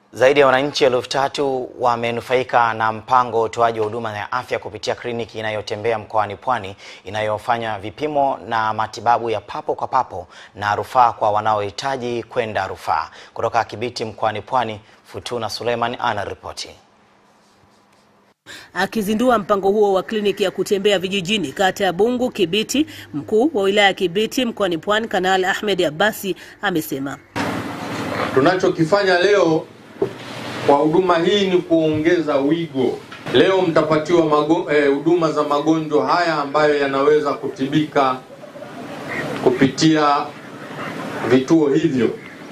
Zaidi ya wananchi elfu tatu wamenufaika na mpango wa utoaji wa huduma ya afya kupitia kliniki inayotembea mkoani Pwani inayofanya vipimo na matibabu ya papo kwa papo na rufaa kwa wanaohitaji kwenda rufaa. Kutoka Kibiti mkoani Pwani, Futuna Suleiman anaripoti. Akizindua mpango huo wa kliniki ya kutembea vijijini kata ya Bungu Kibiti, mkuu wa wilaya ya Kibiti mkoani Pwani Kanali Ahmed Abbasi amesema tunachokifanya leo kwa huduma hii ni kuongeza wigo. Leo mtapatiwa huduma eh, za magonjwa haya ambayo yanaweza kutibika kupitia vituo hivyo.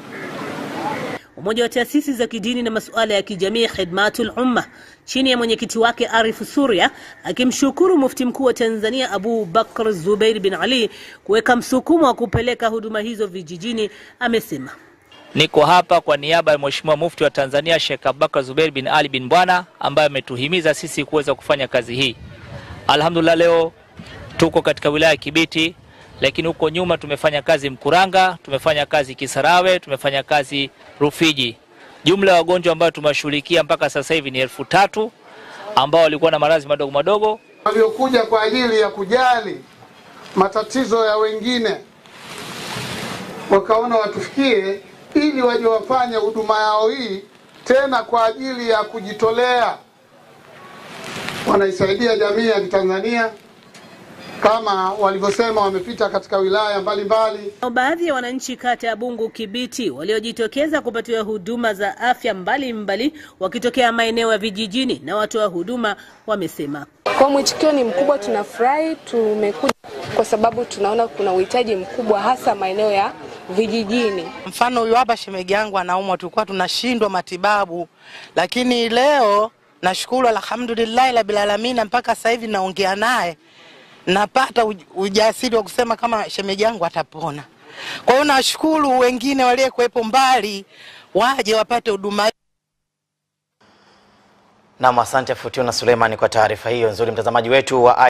Umoja wa taasisi za kidini na masuala ya kijamii Khidmatul Umma chini ya mwenyekiti wake Arif Suria akimshukuru Mufti Mkuu wa Tanzania Abu Bakr Zubeir bin Ali kuweka msukumo wa kupeleka huduma hizo vijijini, amesema Niko hapa kwa niaba ya Mheshimiwa Mufti wa Tanzania Sheikh Abubakar Zubeir bin Ali bin Bwana ambaye ametuhimiza sisi kuweza kufanya kazi hii. Alhamdulillah, leo tuko katika wilaya ya Kibiti, lakini huko nyuma tumefanya kazi Mkuranga, tumefanya kazi Kisarawe, tumefanya kazi Rufiji. Jumla ya wagonjwa ambao tumewashughulikia mpaka sasa hivi ni elfu tatu ambao walikuwa na maradhi madogo madogo, waliokuja kwa ajili ya kujali matatizo ya wengine, wakaona watufikie ili waje wafanye huduma yao hii tena kwa ajili ya kujitolea. Wanaisaidia jamii ya Kitanzania kama walivyosema, wamepita katika wilaya mbalimbali. Baadhi ya wananchi kata ya Bungu Kibiti waliojitokeza kupatiwa huduma za afya mbalimbali wakitokea maeneo ya vijijini na watoa huduma wamesema kwa mwitikio ni mkubwa. Tunafurahi, tumekuja kwa sababu tunaona kuna uhitaji mkubwa hasa maeneo ya vijijini. Mfano huyu hapa shemegi yangu anaumwa, tulikuwa tunashindwa matibabu, lakini leo nashukuru, alhamdulillah rabbil alamin, mpaka sasa hivi naongea naye napata ujasiri wa kusema kama shemegi yangu atapona. Kwa hiyo nashukuru wengine waliyekuwepo mbali waje wapate huduma. Nam, asante Futuna Suleiman kwa taarifa hiyo nzuri, mtazamaji wetu wa